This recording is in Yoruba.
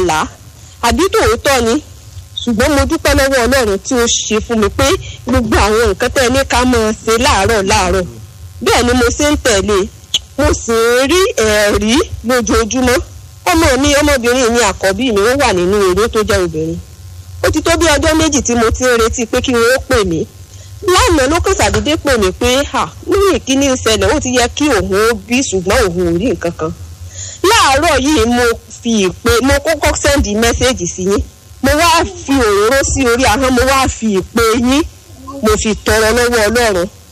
àlá àbí tòótọ́ ni ṣùgbọ́n mo dúpẹ́ lọ́wọ́ ọlọ́run tí ó ṣe fún mi pé gbogbo àwọn nǹkan tẹ́ ẹ ní ká máa ṣe láàárọ̀ láàárọ̀ bẹ́ẹ̀ ni mo ṣe ń tẹ̀lé mo sì ń rí ẹ̀rí lójoojúmọ́ ọmọ mi ọmọbìnrin mi àkọ́bí mi ó wà nínú eré tó jẹ́ obìnrin ó ti tó bí ọjọ́ méjì tí mo ti ń retí pé kí wọ́n ó pè mí lánàá ló kàn ṣàdédé pè mí pé à nínú ìkíní ìṣẹ̀lẹ̀ ó ti yẹ kí òun ó bí ṣùgbọ́n òun ò rí nǹkan kan láàárọ̀ yìí mo fi ìpè mo kọ́kọ́ sẹ́ndì mẹ́sẹ́ẹ̀jì sí yín mo wá fi òróró sí orí ahọ́n mo wá fi ìpè yín mo fi tọrọ lọ́wọ́ ọlọ́run